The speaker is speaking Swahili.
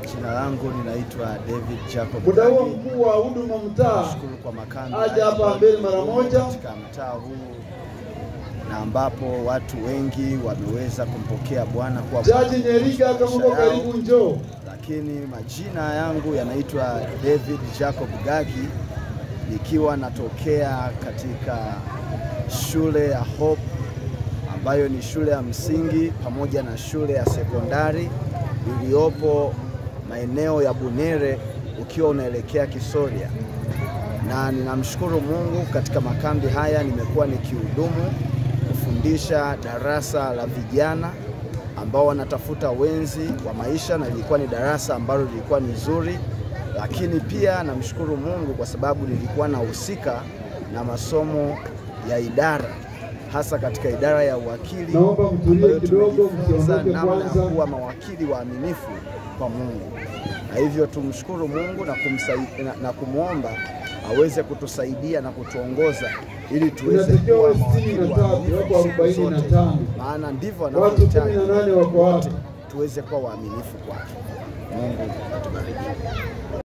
Jina langu ninaitwa David Jacob Muda huo Gagi. mkuu wa huduma mtaa Nashukuru kwa makambi aje haya hapa mbele mara ambayo moja. katika mtaa huu na ambapo watu wengi wameweza kumpokea Bwana kuwa Jaji Nyeriga kama uko maisha yao. karibu njoo. lakini majina yangu yanaitwa David Jacob Gagi, nikiwa natokea katika shule ya Hope ambayo ni shule ya msingi pamoja na shule ya sekondari iliyopo maeneo ya Bunere ukiwa unaelekea Kisoria, na ninamshukuru Mungu katika makambi haya nimekuwa nikihudumu kufundisha darasa la vijana ambao wanatafuta wenzi wa maisha, na lilikuwa ni darasa ambalo lilikuwa ni zuri, lakini pia namshukuru Mungu kwa sababu nilikuwa nahusika na masomo ya idara hasa katika idara ya uwakili Naomba mtulie ambayo kidogo, tumejifunza msiondoke namna ya kwanza. kuwa mawakili waaminifu kwa Mungu, na hivyo tumshukuru Mungu na, kumsai- na, na kumwomba aweze kutusaidia na kutuongoza ili tuweze Inatakiwa kuwa wawe sitini na mawakili tatu, waaminifu wako siku arobaini na zote, tano. maana ndivyo Watu wanavyohitaji kumi na nane wako wote hapa. tuweze kuwa waaminifu kwake. Mungu atubariki.